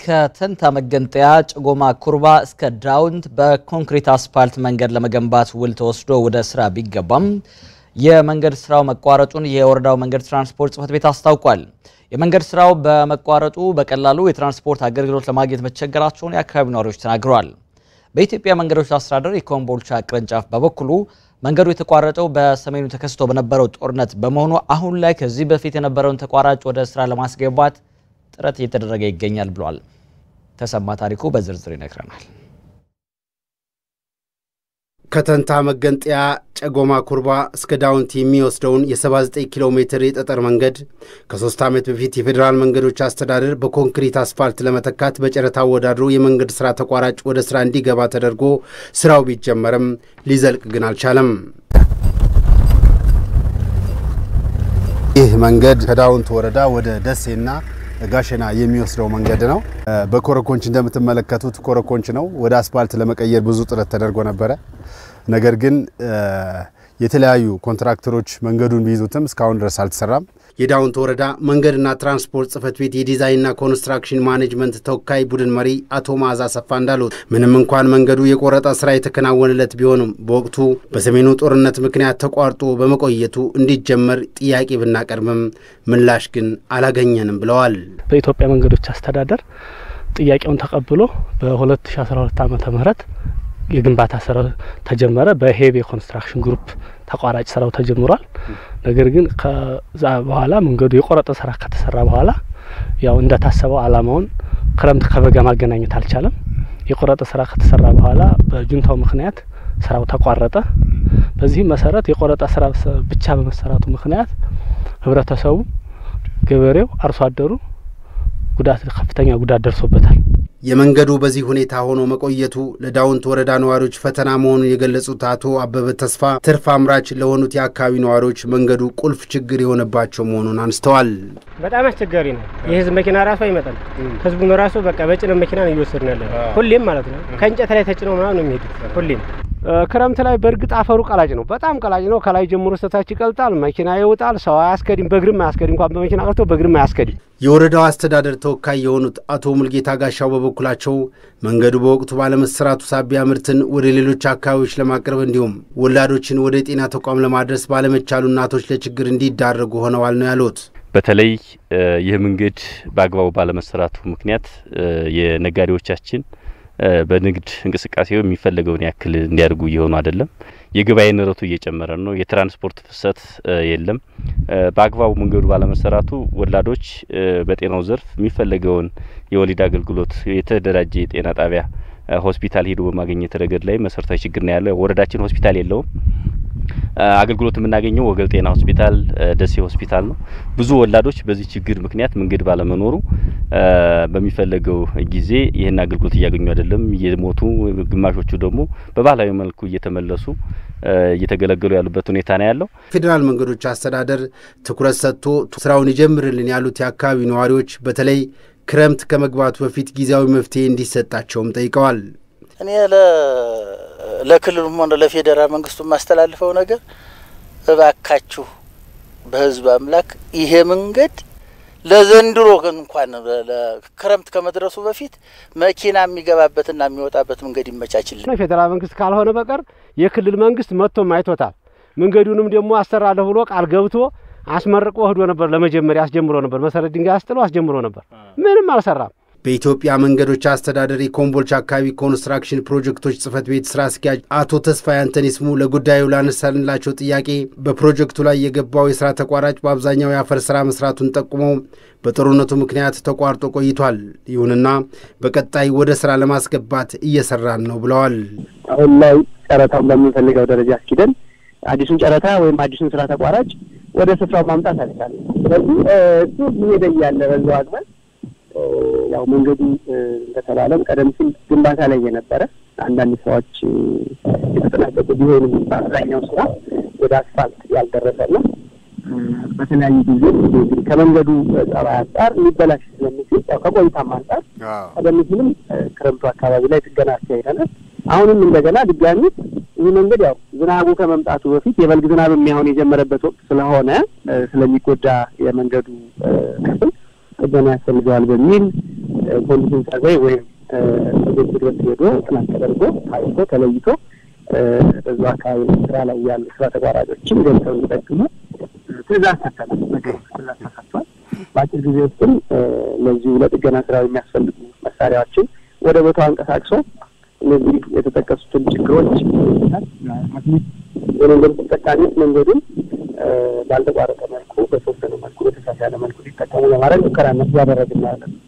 ከተንታ መገንጠያ ጭጎማ ኩርባ እስከ ዳውንት በኮንክሪት አስፓልት መንገድ ለመገንባት ውል ተወስዶ ወደ ስራ ቢገባም የመንገድ ስራው መቋረጡን የወረዳው መንገድ ትራንስፖርት ጽሕፈት ቤት አስታውቋል። የመንገድ ስራው በመቋረጡ በቀላሉ የትራንስፖርት አገልግሎት ለማግኘት መቸገራቸውን የአካባቢ ነዋሪዎች ተናግረዋል። በኢትዮጵያ መንገዶች አስተዳደር የኮምቦልቻ ቅርንጫፍ በበኩሉ መንገዱ የተቋረጠው በሰሜኑ ተከስቶ በነበረው ጦርነት በመሆኑ አሁን ላይ ከዚህ በፊት የነበረውን ተቋራጭ ወደ ስራ ለማስገባት ጥረት እየተደረገ ይገኛል ብሏል። ተሰማ ታሪኩ በዝርዝር ይነግረናል። ከተንታ መገንጠያ ጨጎማ ኩርባ እስከ ዳውንት የሚወስደውን የ79 ኪሎ ሜትር የጠጠር መንገድ ከሶስት ዓመት በፊት የፌዴራል መንገዶች አስተዳደር በኮንክሪት አስፋልት ለመተካት በጨረታ አወዳድሮ የመንገድ ሥራ ተቋራጭ ወደ ሥራ እንዲገባ ተደርጎ ሥራው ቢጀመርም ሊዘልቅ ግን አልቻለም። ይህ መንገድ ከዳውንት ወረዳ ወደ ደሴና ጋሸና የሚወስደው መንገድ ነው። በኮረኮንች እንደምትመለከቱት ኮረኮንች ነው። ወደ አስፓልት ለመቀየር ብዙ ጥረት ተደርጎ ነበረ። ነገር ግን የተለያዩ ኮንትራክተሮች መንገዱን ቢይዙትም እስካሁን ድረስ አልተሰራም። የዳውንት ወረዳ መንገድና ትራንስፖርት ጽሕፈት ቤት የዲዛይንና ኮንስትራክሽን ማኔጅመንት ተወካይ ቡድን መሪ አቶ መዓዛ ሰፋ እንዳሉት ምንም እንኳን መንገዱ የቆረጣ ስራ የተከናወነለት ቢሆንም በወቅቱ በሰሜኑ ጦርነት ምክንያት ተቋርጦ በመቆየቱ እንዲጀመር ጥያቄ ብናቀርብም ምላሽ ግን አላገኘንም ብለዋል። በኢትዮጵያ መንገዶች አስተዳደር ጥያቄውን ተቀብሎ በ2012 ዓመተ ምህረት የግንባታ ስራ ተጀመረ። በሄቤ ኮንስትራክሽን ግሩፕ ተቋራጭ ስራው ተጀምሯል። ነገር ግን ከዛ በኋላ መንገዱ የቆረጠ ስራ ከተሰራ በኋላ ያው እንደታሰበው አላማውን ክረምት ከበጋ ማገናኘት አልቻለም። የቆረጠ ስራ ከተሰራ በኋላ በጁንታው ምክንያት ስራው ተቋረጠ። በዚህም መሰረት የቆረጠ ስራ ብቻ በመሰራቱ ምክንያት ህብረተሰቡ፣ ገበሬው፣ አርሶ አደሩ ጉዳት ከፍተኛ ጉዳት ደርሶበታል። የመንገዱ በዚህ ሁኔታ ሆኖ መቆየቱ ለዳውንት ወረዳ ነዋሪዎች ፈተና መሆኑን የገለጹት አቶ አበበ ተስፋ ትርፍ አምራች ለሆኑት የአካባቢ ነዋሪዎች መንገዱ ቁልፍ ችግር የሆነባቸው መሆኑን አንስተዋል። በጣም አስቸጋሪ ነው። የህዝብ መኪና ራሱ አይመጣም። ህዝቡን ራሱ በቃ በጭነት መኪና ነው እየወሰድን ያለ ሁሌም ማለት ነው። ከእንጨት ላይ ተጭነው ምናምን ነው የሚሄዱት ሁሌም ክረምት ላይ በእርግጥ አፈሩ ቀላጭ ነው፣ በጣም ቀላጭ ነው። ከላይ ጀምሮ ስታች ይቀልጣል፣ መኪና ይውጣል፣ ሰው አያስከድም፣ በእግርም አያስከድም። እንኳን በመኪና ቀርቶ በእግርም አያስከድም። የወረዳው አስተዳደር ተወካይ የሆኑት አቶ ሙልጌታ ጋሻው በበኩላቸው መንገዱ በወቅቱ ባለመሰራቱ ሳቢያ ምርትን ወደ ሌሎች አካባቢዎች ለማቅረብ እንዲሁም ወላዶችን ወደ ጤና ተቋም ለማድረስ ባለመቻሉ እናቶች ለችግር እንዲዳረጉ ሆነዋል ነው ያሉት። በተለይ ይህ መንገድ በአግባቡ ባለመሰራቱ ምክንያት የነጋዴዎቻችን በንግድ እንቅስቃሴው የሚፈለገውን ያክል እንዲያደርጉ እየሆኑ አይደለም። የገበያ ንረቱ እየጨመረ ነው። የትራንስፖርት ፍሰት የለም። በአግባቡ መንገዱ ባለመሰራቱ ወላዶች በጤናው ዘርፍ የሚፈለገውን የወሊድ አገልግሎት የተደራጀ የጤና ጣቢያ ሆስፒታል ሄዶ በማግኘት ረገድ ላይ መሰረታዊ ችግር ነው ያለው። ወረዳችን ሆስፒታል የለውም። አገልግሎት የምናገኘው ወገል ጤና ሆስፒታል፣ ደሴ ሆስፒታል ነው። ብዙ ወላዶች በዚህ ችግር ምክንያት መንገድ ባለመኖሩ በሚፈለገው ጊዜ ይህን አገልግሎት እያገኙ አይደለም፣ እየሞቱ ግማሾቹ ደግሞ በባህላዊ መልኩ እየተመለሱ እየተገለገሉ ያሉበት ሁኔታ ነው ያለው። ፌዴራል መንገዶች አስተዳደር ትኩረት ሰጥቶ ስራውን ይጀምርልን ያሉት የአካባቢው ነዋሪዎች በተለይ ክረምት ከመግባቱ በፊት ጊዜያዊ መፍትሄ እንዲሰጣቸውም ጠይቀዋል። እኔ ለክልሉም ሆነ ለፌዴራል መንግስቱ የማስተላልፈው ነገር እባካችሁ በህዝብ አምላክ ይሄ መንገድ ለዘንድሮ እንኳን ክረምት ከመድረሱ በፊት መኪና የሚገባበትና የሚወጣበት መንገድ ይመቻችልን። የፌዴራል መንግስት ካልሆነ በቀር የክልል መንግስት መጥቶም አይቶታል። መንገዱንም ደግሞ አሰራለሁ ብሎ ቃል ገብቶ አስመርቆ ወህዶ ነበር። ለመጀመሪያ አስጀምሮ ነበር። መሰረት ድንጋይ አስጥሎ አስጀምሮ ነበር። ምንም አልሰራም። በኢትዮጵያ መንገዶች አስተዳደር የኮምቦልቻ አካባቢ ኮንስትራክሽን ፕሮጀክቶች ጽህፈት ቤት ስራ አስኪያጅ አቶ ተስፋዬ አንተኒስሙ ለጉዳዩ ላነሳንላቸው ጥያቄ በፕሮጀክቱ ላይ የገባው የስራ ተቋራጭ በአብዛኛው የአፈር ስራ መስራቱን ጠቁመው በጦርነቱ ምክንያት ተቋርጦ ቆይቷል። ይሁንና በቀጣይ ወደ ስራ ለማስገባት እየሰራን ነው ብለዋል። አሁን ላይ ጨረታውን በምንፈልገው ደረጃ አስኪደን አዲሱን ጨረታ ወይም አዲሱን ስራ ተቋራጭ ወደ ስፍራው ማምጣት አልቻለም። ስለዚህ እሱ ሊሄደ እያለ በዛው አግባብ ያው መንገዱ እንደተባለም ቀደም ሲል ግንባታ ላይ የነበረ አንዳንድ ስራዎች የተጠናቀቁ ቢሆንም በአብዛኛው ስራ ወደ አስፋልት ያልደረሰና በተለያዩ ጊዜ እንግዲህ ከመንገዱ ጸባይ አንጻር ሊበላሽ ስለሚችል ያው ከቆይታም አንጻር ቀደም ሲልም ክረምቱ አካባቢ ላይ ጥገና አካሂደናል። አሁንም እንደገና ድጋሚ ይህ መንገድ ያው ዝናቡ ከመምጣቱ በፊት የበልግ ዝናብ የሚያሆን የጀመረበት ወቅት ስለሆነ ስለሚጎዳ የመንገዱ ክፍል ጥገና ያስፈልገዋል በሚል ኮንዲሽን ሰርቬይ ወይም ፕሮጀክት ድረስ ሄዶ ጥናት ተደርጎ ታይቶ ተለይቶ በዛ አካባቢ ስራ ላይ ያሉ ስራ ተቋራጮችም ገብተው እንዲጠቅሙ ትእዛዝ ሰጥተናል። ትእዛዝ ተሰጥቷል። በአጭር ጊዜ ውስጥም እነዚሁ ለጥገና ስራ የሚያስፈልጉ መሳሪያዎችን ወደ ቦታው አንቀሳቅሶ እነዚህ የተጠቀሱትን ችግሮች የመንገድ ተጠቃሚዎች መንገዱን ባልተቋረጠ መልኩ በተወሰነ መልኩ በተሻሻለ መልኩ ሊጠቀሙ ለማድረግ ሙከራ እያደረግን ያለን